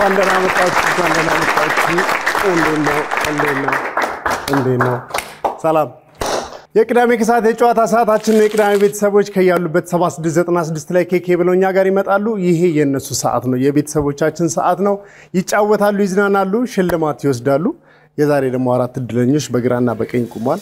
እንኳን ደህና መጣችሁ፣ እንኳን ደህና መጣችሁ። እንዴት ነው? እንዴት ነው? እንዴት ነው? ሰላም። የቅዳሜ ከሰዓት የጨዋታ ሰዓታችን ነው። የቅዳሜ ቤተሰቦች ከያሉበት 7696 ላይ ኬኬ ብለው እኛ ጋር ይመጣሉ። ይሄ የእነሱ ሰዓት ነው፣ የቤተሰቦቻችን ሰዓት ነው። ይጫወታሉ፣ ይዝናናሉ፣ ሽልማት ይወስዳሉ። የዛሬ ደግሞ አራት እድለኞች በግራና በቀኝ ቁሟል።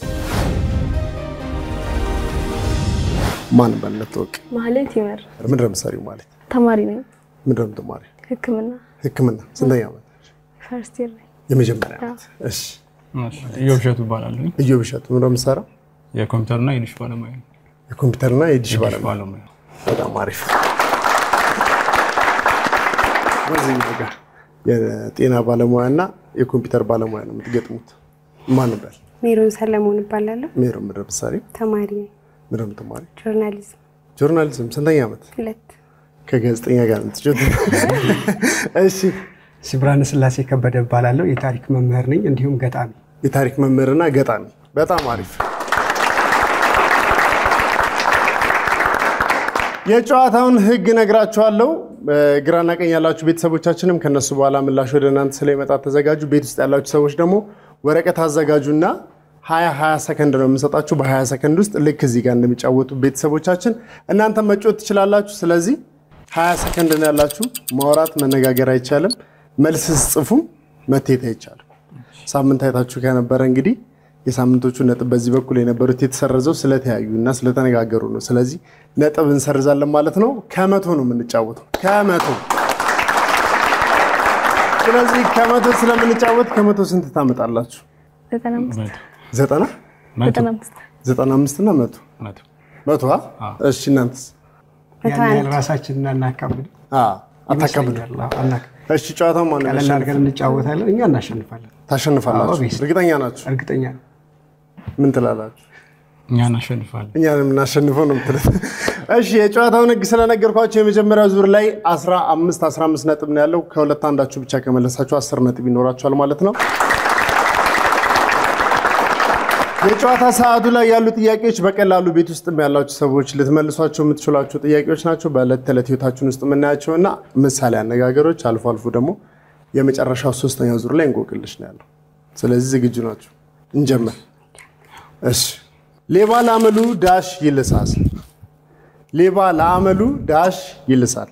ማን በለት ወቅ ማህሌት ይመር ምንድን ነው የምትሰሪው? ማለት ተማሪ ነኝ። ምንድን ነው የምትማሪው? ሕክምና ሕክምና ስንተኛ ዓመት? ፈርስት ይር ነኝ። የመጀመሪያ ዓመት። እሺ እዮብ እሸቱ እባላለሁ። እዮብ እሸቱ ምንድን ነው የምትሰራው? የኮምፒውተርና የዲሽ ባለሙያ ነኝ። የኮምፒውተርና የዲሽ ዲሽ ባለሙያ። ባለሙያ በጣም አሪፍ። በዚህ ነገር የጤና ባለሙያ እና የኮምፒውተር ባለሙያ ነው የምትገጥሙት። ማን በል ሜሮን ሰለሞን እባላለሁ። ሜሮ ምንድን ነው የምትሰሪው? ተማሪ ነኝ። ምንድን ነው የምትማሪው? ጆርናሊዝም ጆርናሊዝም ስንተኛ ዓመት? ሁለት ከጋዜጠኛ ጋር የምትጫወት? እሺ ሲብራን ስላሴ ከበደ እባላለሁ። የታሪክ መምህር ነኝ እንዲሁም ገጣሚ። የታሪክ መምህርና ገጣሚ። በጣም አሪፍ። የጨዋታውን ሕግ ነግራችኋለሁ። ግራና ቀኝ ያላችሁ ቤተሰቦቻችንም ከነሱ በኋላ ምላሽ ወደ እናንተ ስለሚመጣ ተዘጋጁ። ቤት ውስጥ ያላችሁ ሰዎች ደግሞ ወረቀት አዘጋጁና ሀያ ሀያ ሰከንድ ነው የምንሰጣችሁ። በሀያ ሰከንድ ውስጥ ልክ እዚህ ጋር እንደሚጫወቱ ቤተሰቦቻችን እናንተ መጮት ትችላላችሁ። ስለዚህ ሀያ ሰከንድ ነው ያላችሁ። ማውራት መነጋገር አይቻልም። መልስ ስጽፉም መቴት አይቻልም። ሳምንት አይታችሁ ከነበረ እንግዲህ የሳምንቶቹ ነጥብ በዚህ በኩል የነበሩት የተሰረዘው ስለተያዩ እና ስለተነጋገሩ ነው። ስለዚህ ነጥብ እንሰርዛለን ማለት ነው። ከመቶ ነው የምንጫወተው ከመቶ ስለዚህ ከመቶ ስለምንጫወት ከመቶ ስንት ታመጣላችሁ? ዘጠና አምስት ዘጠና ዘጠና አምስት ዘጠና አምስት እና መቶ መቶ መቶ አ? እሺ እናንተስ? መቶ ያን ያህል አንድ ራሳችንን አናካብድ አ፣ አታካብዱ። እሺ ጨዋታው ማን ነው ቀለል የሚያሸንፈው? አድርገን እንጫወታለን። እኛ እናሸንፋለን። ታሸንፋላችሁ? አዎ፣ ቢስ- እርግጠኛ ናችሁ? እርግጠኛ ነው። ምን ትላላችሁ? እኛ እናሸንፋለን። እኛ የምናሸንፈው ነው የምትሉት። እሺ የጨዋታውን ህግ ስለነገርኳቸው የመጀመሪያው ዙር ላይ 15 15 ነጥብ ነው ያለው። ከሁለት አንዳችሁ ብቻ ከመለሳችሁ 10 ነጥብ ይኖራችኋል ማለት ነው። የጨዋታ ሰዓቱ ላይ ያሉ ጥያቄዎች በቀላሉ ቤት ውስጥ ያላችሁ ሰዎች ልትመልሷቸው የምትችሏቸው ጥያቄዎች ናቸው። በዕለት ተዕለት ህይወታችን ውስጥ የምናያቸው እና ምሳሌ አነጋገሮች፣ አልፎ አልፎ ደግሞ የመጨረሻው ሶስተኛው ዙር ላይ እንቆቅልሽ ነው ያለው። ስለዚህ ዝግጁ ናቸው? እንጀምር። እሺ ሌባ ለአመሉ ዳሽ ይልሳል። ሌባ ለአመሉ ዳሽ ይልሳል።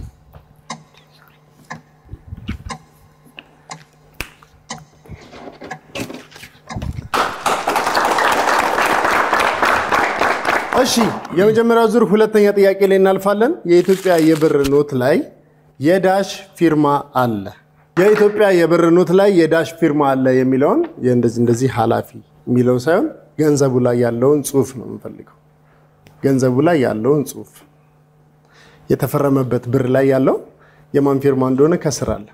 እሺ የመጀመሪያው ዙር ሁለተኛ ጥያቄ ላይ እናልፋለን። የኢትዮጵያ የብር ኖት ላይ የዳሽ ፊርማ አለ። የኢትዮጵያ የብር ኖት ላይ የዳሽ ፊርማ አለ የሚለውን የእንደዚህ እንደዚህ ኃላፊ የሚለው ሳይሆን ገንዘቡ ላይ ያለውን ጽሑፍ ነው የምንፈልገው። ገንዘቡ ላይ ያለውን ጽሑፍ የተፈረመበት ብር ላይ ያለው የማን ፊርማ እንደሆነ ከስር አለ።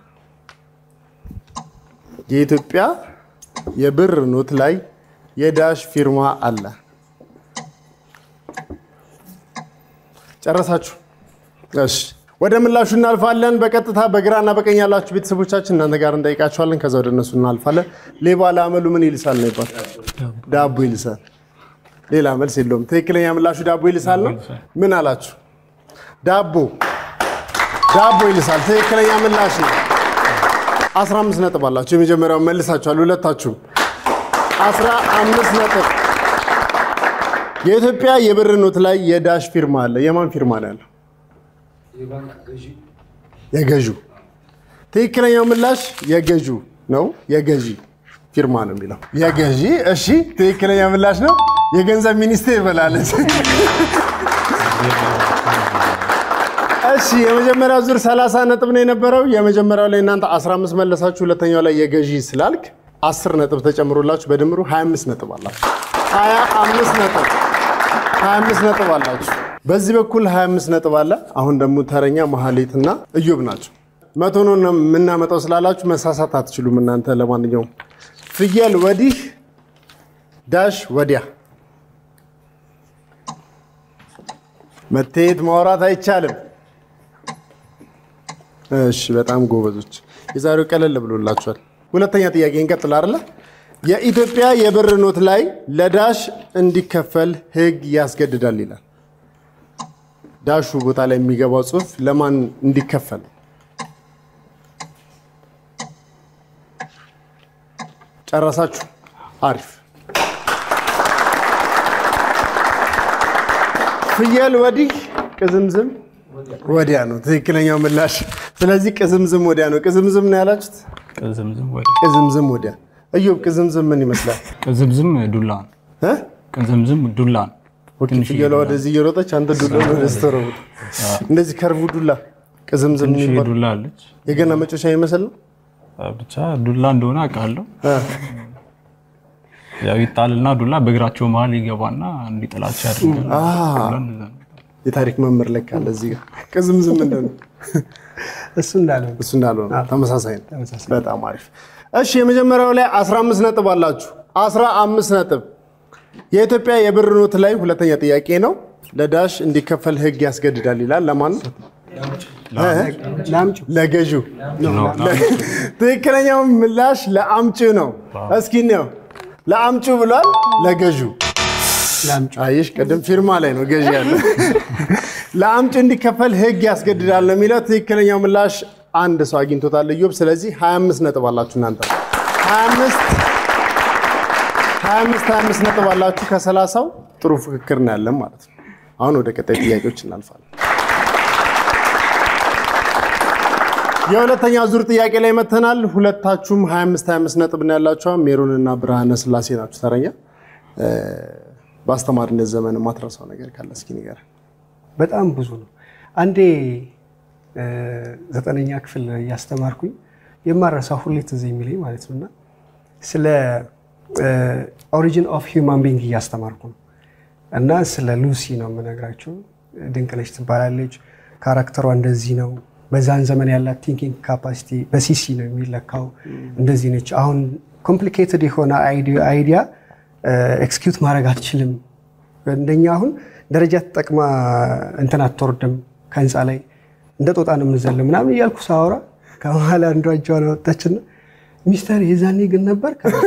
የኢትዮጵያ የብር ኖት ላይ የዳሽ ፊርማ አለ። ጨረሳችሁ? እሺ ወደ ምላሹ እናልፋለን። በቀጥታ በግራና በቀኝ ያላችሁ ቤተሰቦቻችን እናንተ ጋር እንጠይቃችኋለን። ከዛ ወደ እነሱ እናልፋለን። ሌባ ለአመሉ ምን ይልሳል ነው ይባል? ዳቦ ይልሳል። ሌላ መልስ የለውም። ትክክለኛ ምላሹ ዳቦ ይልሳል ነው። ምን አላችሁ? ዳቦ ዳቦ ይልሳል። ትክክለኛ ምላሽ ነው። 15 ነጥብ አላችሁ። የመጀመሪያውን መልሳችኋል ሁለታችሁም 15 ነጥብ። የኢትዮጵያ የብር ኖት ላይ የዳሽ ፊርማ አለ። የማን ፊርማ ነው ያለው? የገዢው። ትክክለኛው ምላሽ የገዢው ነው። የገዢ ፊርማ ነው የሚለው የገዢ። እሺ ትክክለኛ ምላሽ ነው። የገንዘብ ሚኒስቴር በላለች። እሺ የመጀመሪያው ዙር 30 ነጥብ ነው የነበረው። የመጀመሪያው ላይ እናንተ 15 መለሳችሁ። ሁለተኛው ላይ የገዢ ስላልክ 10 ነጥብ ተጨምሮላችሁ በድምሩ 25 ነጥብ አላችሁ። 25 ነጥብ 25 ነጥብ አላችሁ። በዚህ በኩል 25 ነጥብ አለ። አሁን ደግሞ ተረኛ መሀሌትና እዮብ ናቸው። መቶ ነው የምናመጣው ስላላችሁ መሳሳት አትችሉም እናንተ። ለማንኛውም ፍየል ወዲህ ዳሽ ወዲያ መቴት ማውራት አይቻልም። እሺ በጣም ጎበዞች። የዛሬው ቀለል ብሎላችኋል። ሁለተኛ ጥያቄ እንቀጥል አይደለ? የኢትዮጵያ የብር ኖት ላይ ለዳሽ እንዲከፈል ሕግ ያስገድዳል ይላል። ዳሹ ቦታ ላይ የሚገባው ጽሑፍ ለማን እንዲከፈል? ጨረሳችሁ? አሪፍ። ፍየል ወዲህ ቅዝምዝም ወዲያ ነው ትክክለኛው ምላሽ። ስለዚህ ቅዝምዝም ወዲያ ነው። ቅዝምዝም ነው ያላችሁት? ቅዝምዝም ወደ ቅዝምዝም ወዲያ። እዮብ ቅዝምዝም ምን ይመስላል? ቅዝምዝም ዱላ ነው። እ? ቅዝምዝም ዱላ ነው። ትንሽ ፍየሏ ወደዚህ እየሮጠች አንተ ዱላ ወደ ስተረቡት እንደዚህ ከርቡ ዱላ ቅዝምዝም ትንሽ የሚባል ዱላ አለች። የገና መጮሻ ይመስል ነው። ብቻ ዱላ እንደሆነ አውቃለሁ። እ። ያው ይጣልና ዱላ በእግራቸው መሀል ይገባና እንዲጥላቸው ያደርጋል። አ ዱላ እንደዛ ነው። የታሪክ መምህር ለካ አለ እዚህ ጋር ቅዝምዝም ምንድን ነው? እሱ እንዳለ እሱ እንዳልሆነ ተመሳሳይ ነው። ተመሳሳይ። በጣም አሪፍ። እሺ የመጀመሪያው ላይ 15 ነጥብ አላችሁ። 15 ነጥብ። የኢትዮጵያ የብር ኖት ላይ ሁለተኛ ጥያቄ ነው። ለዳሽ እንዲከፈል ሕግ ያስገድዳል ይላል። ለማን ነው? ለአምጩ ለገዢው። ትክክለኛው ምላሽ ለአምጩ ነው። እስኪ ነው ለአምጩ ብሏል። ለገዢው ለአምጩ አይሽ ቅድም ፊርማ ላይ ነው ገዢ ያለ ለአምጪ እንዲከፈል ህግ ያስገድዳል ነው የሚለው። ትክክለኛው ምላሽ አንድ ሰው አግኝቶታል እዮብ። ስለዚህ 25 ነጥብ አላችሁ እናንተ 25 25 25 ነጥብ አላችሁ። ከ30ው ጥሩ ፍክክር ነው ያለን ማለት ነው። አሁን ወደ ቀጣይ ጥያቄዎች እናልፋለን። የሁለተኛ ዙር ጥያቄ ላይ መተናል። ሁለታችሁም 25 25 ነጥብ ነው ያላችሁ። ሜሮን እና ብርሃነ ስላሴ ናችሁ ተረኛ። በአስተማሪነት ዘመን የማትረሳው ነገር ካለ እስኪ ንገረን። በጣም ብዙ ነው። አንዴ እ፣ ዘጠነኛ ክፍል እያስተማርኩኝ የማረሳው ሁሌ ትዝ የሚለኝ ማለት ነው እና ስለ ኦሪጂን ኦፍ ሂውማን ቢንግ እያስተማርኩ ነው እና ስለ ሉሲ ነው የምነግራቸው። ድንቅነሽ ትባላለች። ካራክተሯ እንደዚህ ነው። በዛን ዘመን ያላት ቲንኪንግ ካፓሲቲ በሲሲ ነው የሚለካው። እንደዚህ ነች። አሁን ኮምፕሊኬትድ የሆነ አይዲያ ኤክስኪዩት ማድረግ አትችልም። እንደኛ አሁን ደረጃ ተጠቅማ እንትን አትወርድም ከህንፃ ላይ እንደ ጦጣ ነው የምንዘለው ምናምን እያልኩ ሳወራ ከመሀል አንዷ እጇን አወጣችና ሚስተር የዛኔ ግን ነበር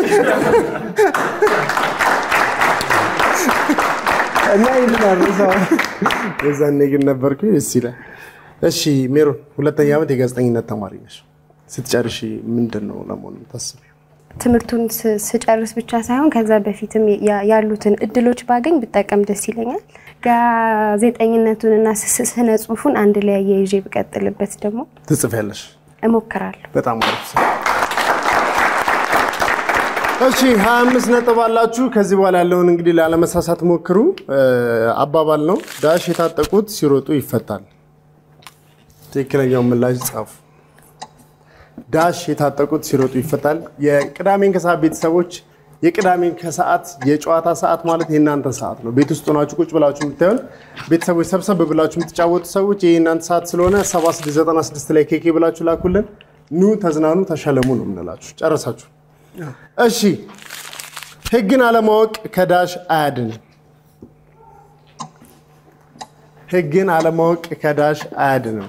እና ይህንን አረሳው። የዛኔ ግን ነበርኩ ደስ ይላል። እሺ ሜሮን፣ ሁለተኛ ዓመት የጋዜጠኝነት ተማሪ ነሽ። ስትጨርሺ ምንድን ነው ለመሆኑ የምታስቢው? ትምህርቱን ስ- ስጨርስ ብቻ ሳይሆን ከዛ በፊትም ያ- ያሉትን እድሎች ባገኝ ብጠቀም ደስ ይለኛል። ጋዜጠኝነቱንና ስ- ስነ ጽሁፉን አንድ ላይ አያይዤ ብቀጥልበት ደግሞ ትጽፊያለሽ? እሞክራለሁ። በጣም አሪፍ ሰው። እሺ 25 ነጥብ አላችሁ። ከዚህ በኋላ ያለውን እንግዲህ ላለመሳሳት ሞክሩ። እ፣ አባባል ነው። ዳሽ የታጠቁት ሲሮጡ ይፈታል። ትክክለኛውን ምላሽ ጻፉ። ዳሽ የታጠቁት ሲሮጡ ይፈታል። የቅዳሜን ከሰዓት ቤተሰቦች የቅዳሜን ከሰዓት የጨዋታ ሰዓት ማለት የእናንተ ሰዓት ነው። ቤት ውስጥ ሆናችሁ ቁጭ ብላችሁ የምታዩን ቤተሰቦች ሰብሰብ ብላችሁ የምትጫወቱ ሰዎች ይህ የእናንተ ሰዓት ስለሆነ 7696 ላይ ኬኬ ብላችሁ ላኩልን። ኑ ተዝናኑ፣ ተሸለሙ ነው የምንላችሁ። ጨረሳችሁ? እሺ። ህግን አለማወቅ ከዳሽ አያድንም። ህግን አለማወቅ ከዳሽ አያድንም።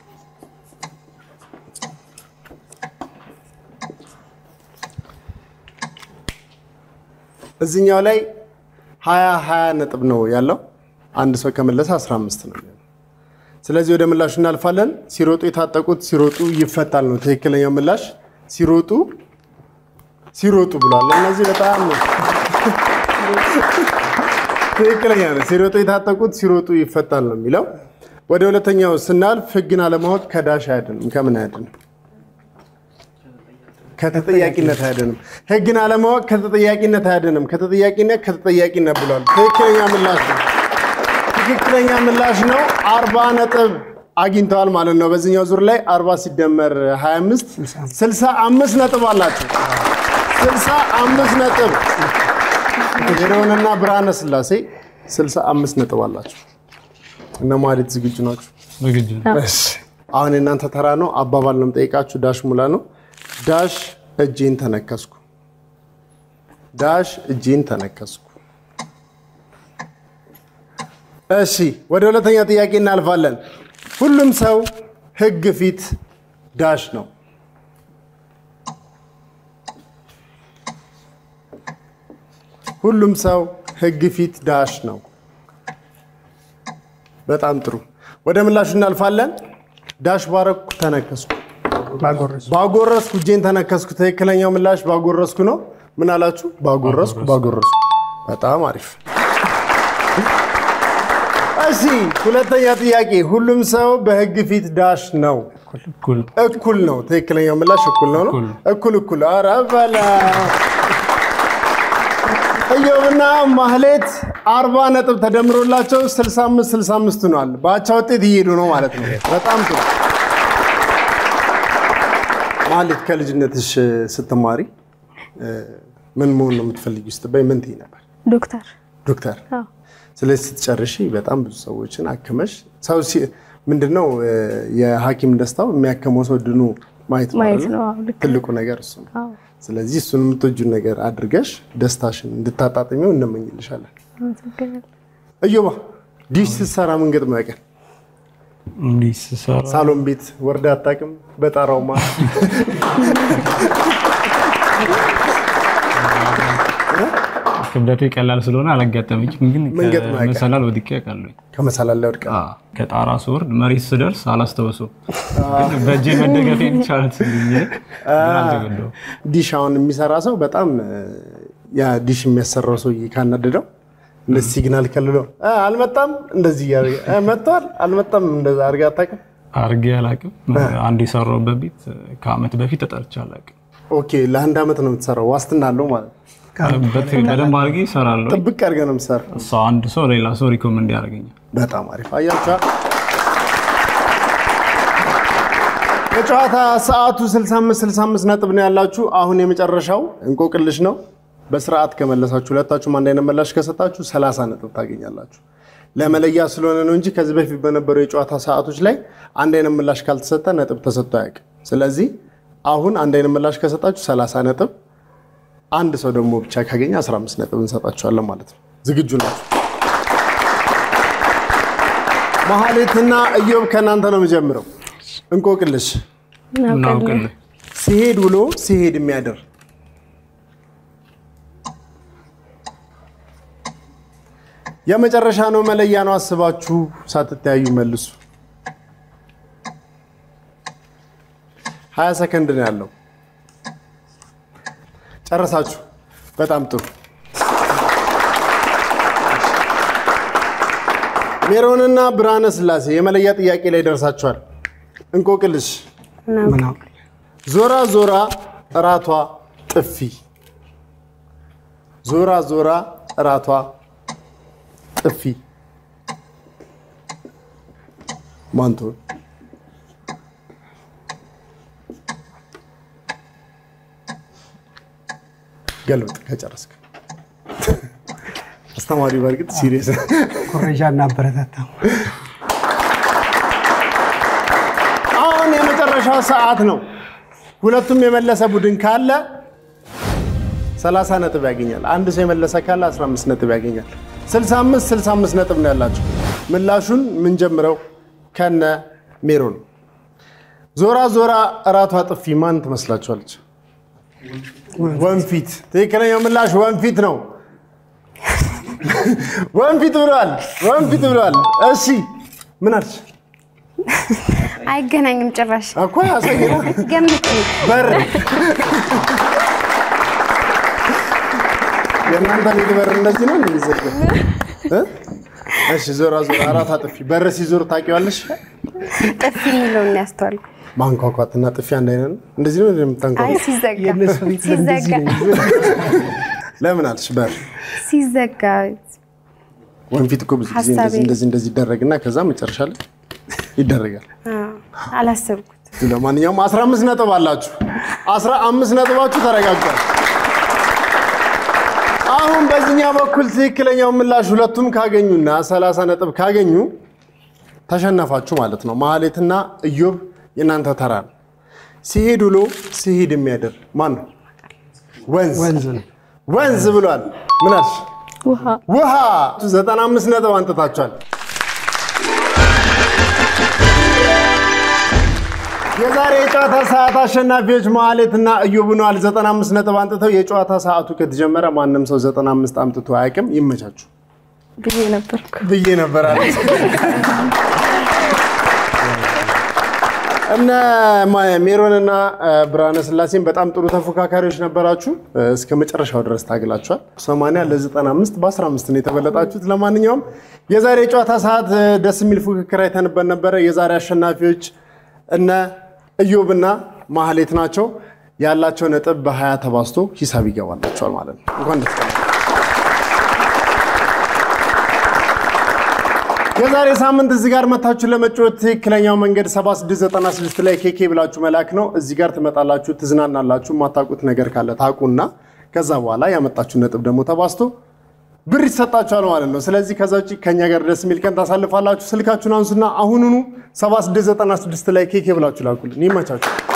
እዚህኛው ላይ ሀያ ሀያ ነጥብ ነው ያለው። አንድ ሰው ከመለሰ 15 ነው የሚሆነው። ስለዚህ ወደ ምላሹ እናልፋለን። ሲሮጡ የታጠቁት ሲሮጡ ይፈታል ነው ትክክለኛው ምላሽ። ሲሮጡ ሲሮጡ ብሏል። እነዚህ በጣም ትክክለኛ ነው። ሲሮጡ የታጠቁት ሲሮጡ ይፈታል ነው የሚለው። ወደ ሁለተኛው ስናልፍ ህግን አለማወቅ ከዳሽ አያድንም። ከምን አያድንም? ከተጠያቂነት አያድንም። ህግን አለማወቅ ከተጠያቂነት አያድንም። ከተጠያቂነት ከተጠያቂነት ብሏል። ትክክለኛ ምላሽ ነው። ትክክለኛ ምላሽ ነው። አርባ ነጥብ አግኝተዋል ማለት ነው። በዚህኛው ዙር ላይ 40 ሲደመር 25 65 ነጥብ አላቸው። 65 ነጥብ ሜሮንና ብርሃነ ስላሴ 65 ነጥብ አላቸው። እነ ማለት ዝግጁ ናቸው? ዝግጁ ነው። እሺ አሁን የእናንተ ተራ ነው። አባባል ነው የምጠይቃችሁ። ዳሽ ሙላ ነው። ዳሽ እጄን ተነከስኩ። ዳሽ እጄን ተነከስኩ። እሺ ወደ ሁለተኛ ጥያቄ እናልፋለን። ሁሉም ሰው ህግ ፊት ዳሽ ነው። ሁሉም ሰው ህግ ፊት ዳሽ ነው። በጣም ጥሩ። ወደ ምላሹ እናልፋለን። ዳሽ ባረኩ ተነከስኩ። ባጎረሱ ባጎረስኩ እጄን ተነከስኩ። ትክክለኛው ምላሽ ባጎረስኩ ነው። ምን አላችሁ? ባጎረስኩ ባጎረስኩ። በጣም አሪፍ። እሺ ሁለተኛ ጥያቄ፣ ሁሉም ሰው በህግ ፊት ዳሽ ነው እኩል እኩል ነው። ትክክለኛው ምላሽ እኩል ነው ነው። እኩል። እኩል እኩል። ኧረ በላ ኢዮብና ማህሌት አርባ ነጥብ ተደምሮላቸው 65 65 ሆኗል። በአቻ ውጤት እየሄዱ ነው ማለት ነው። በጣም ጥሩ። ማህሌት ከልጅነትሽ ስትማሪ እ፣ ምን መሆን ነው የምትፈልጊው ስትባይ ምን ትይ ነበር? ዶክተር ዶክተር አዎ ስለዚህ ስትጨርሺ በጣም ብዙ ሰዎችን አክመሽ ሰው ሲ- ምንድነው እ፣ የሐኪም ደስታው የሚያከመው ሰው ድኑ ማየት ነው ማየት አይደለ? ነው። አዎ ልክ ነው። ትልቁ ነገር እሱ ነው። አዎ ስለዚህ እሱን የምትወጂውን ነገር አድርገሽ ደስታሽን እንድታጣጥሚው እንመኝልሻለን። አመሰግናለሁ። እዮባ ዲሽ ስትሰራ ምን ገጥሞ ያውቃል? እንዲህ ስሰራ ሳሎን ቤት ወርዳ አታውቅም? በጣራው ማ ክብደቱ ቀላል ስለሆነ አላጋጠመኝም፣ ግን ምን ገጥሞ ያውቃል? መሰላል ወድቄ ያውቃለሁ። ከመሰላል ላይ ወድቃ አዎ፣ ከጣራ ስወርድ መሬት ስደርስ አላስታውሰውም። ግን በእጄ መደገፍ የሚቻለት ስልኝ አልተገደው ዲሽ አሁን የሚሰራ ሰው በጣም እ፣ ያ ዲሽ የሚያሰራው ሰውዬ ካናደደው እንደዚህ ሲግናል ከልሎ እ፣ አልመጣም እንደዚህ እያደረገ እ፣ መጥቷል አልመጣም እንደዛ አድርገህ አታውቅም? አድርጌ አላውቅም። አንድ የሰራሁበት ቤት ከአመት በፊት ተጠርቼ አላውቅም። ኦኬ ለአንድ ዓመት ነው የምትሰራው። ዋስትና አለው ማለት ነው። በት- በደንብ አድርጌ እሰራለሁ። ጥብቅ አድርገህ ነው የምትሰራው። እሷ አንድ ሰው ሌላ ሰው ሪኮመንድ ያደርገኛል። በጣም አሪፍ አያቻ የጨዋታ ሰዓቱ 65 65 ነጥብ ነው ያላችሁ። አሁን የመጨረሻው እንቆቅልሽ ነው። በስርዓት ከመለሳችሁ ሁለታችሁም አንድ አይነት ምላሽ ከሰጣችሁ 30 ነጥብ ታገኛላችሁ። ለመለያ ስለሆነ ነው እንጂ ከዚህ በፊት በነበሩ የጨዋታ ሰዓቶች ላይ አንድ አይነት ምላሽ ካልተሰጠ ነጥብ ተሰጥቶ አያውቅም። ስለዚህ አሁን አንድ አይነት ምላሽ ከሰጣችሁ 30 ነጥብ፣ አንድ ሰው ደግሞ ብቻ ካገኘ 15 ነጥብ እንሰጣችኋለን ማለት ነው። ዝግጁ ናችሁ? መሀሌትና እዮብ ከእናንተ ነው የምጀምረው። እንቆቅልሽ እናውቃለን። ምናውቅልህ ሲሄድ ውሎ ሲሄድ የሚያድር የመጨረሻ ነው። መለያ ነው። አስባችሁ ሳትተያዩ መልሱ። ሀያ ሰከንድ ነው ያለው። ጨረሳችሁ? በጣም ጥሩ። ሜሮንና ብርሃነ ስላሴ የመለያ ጥያቄ ላይ ደርሳችኋል። እንቆቅልሽ ምን አውቅ ዞራ ዞራ እራቷ ጥፊ ዞራ ዞራ እራቷ ጥፊ ማንቶን ገልብጥ ከጨረስክ። አስተማሪው በእርግጥ ሲሪየስ ኮረጃ እናበረታታም። አሁን የመጨረሻው ሰዓት ነው። ሁለቱም የመለሰ ቡድን ካለ 30 ነጥብ ያገኛል። አንድ ሰው የመለሰ ካለ 15 ነጥብ ያገኛል። 65 65 ነጥብ ነው ያላቸው። ምላሹን የምንጀምረው ከነ ሜሮን። ዞራ ዞራ እራቷ ጥፊ ማን ትመስላችኋለች? ወንፊት። ትክክለኛው ምላሽ ወንፊት ነው። ወንፊት ብሏል። ወንፊት ብሏል። እሺ ምን አልሽ? አይገናኝም ጭራሽ። እኮ ያሳየና ገምት። በር የእናንተ ቤት በር እንደዚህ ነው እንደሚዘጋው እ? እሺ ዞራ ዞራ አራት አጥፊ በር ሲዞር ታውቂዋለሽ? ጥፊ የሚለውን ነው ያስተዋልኩ። ማንኳኳትና ጥፊ አንድ አይነት ነው። እንደዚህ ነው አይ እንደምታንኳኳ። ሲዘጋ የእነሱ ቤት እንደዚህ ሲዘጋ ነው። ለምን አልሽ? በር ሲዘጋ ወንፊት እኮ ብዙ ጊዜ ሀሳቤ እንደዚህ እንደዚህ እንደዚህ ይደረግና ከዛ መጨረሻ ላይ ይደረጋል። አዎ፣ አላሰብኩት። ለማንኛውም 15 ነጥብ አላችሁ። 15 ነጥባችሁ ተረጋግጧል። አሁን በዚህኛው በኩል ትክክለኛው ምላሽ ሁለቱም ካገኙና 30 ነጥብ ካገኙ ተሸነፋችሁ ማለት ነው። ማህሌትና እዮብ የእናንተ ተራ ነው። ሲሄድ ውሎ ሲሄድ የሚያድር ማን ነው? ወንዝ ወንዝ ነው። ወንዝ ብሏል። ምን አልሽ? ውሃ ውሃ 95 ነጥብ አንጥታችኋል። የዛሬ የጨዋታ ሰዓት አሸናፊዎች ማህሌትና እዮብ ሆነዋል። 95 ነጥብ አንጥተው የጨዋታ ሰዓቱ ከተጀመረ ማንም ሰው 95 አምጥቶ አያውቅም። ይመቻችሁ ብዬ ነበርኩ። ብዬ ነበር አለች። እነ ማ- ሜሮንና እ፣ ብርሃነ ስላሴን በጣም ጥሩ ተፎካካሪዎች ነበራችሁ። እ፣ እስከ መጨረሻው ድረስ ታግላችኋል። 80 ለ95 በ15 ነው የተበለጣችሁት። ለማንኛውም የዛሬ የጨዋታ ሰዓት እ፣ ደስ የሚል ፉክክር አይተንበት ነበረ። የዛሬ አሸናፊዎች እነ እዮብና ማህሌት ናቸው። ያላቸው ነጥብ በ20 ተባዝቶ ሂሳብ ይገባላቸዋል ማለት ነው። እንኳን ደስ ያላችሁ። የዛሬ ሳምንት እዚህ ጋር መታችሁ ለመጫወት ትክክለኛው መንገድ 7696 ላይ ኬኬ ብላችሁ መላክ ነው። እዚህ ጋር ትመጣላችሁ፣ ትዝናናላችሁ። የማታውቁት ነገር ካለ ታውቁና ከዛ በኋላ ያመጣችሁ ነጥብ ደግሞ ተባዝቶ ብር ይሰጣችኋል ማለት ነው። ስለዚህ ከዛ ውጭ ከኛ ጋር ደስ የሚል ቀን ታሳልፋላችሁ። ስልካችሁን አንሱና አሁኑኑ 7696 ላይ ኬኬ ብላችሁ ላኩልን። ይመቻችሁ።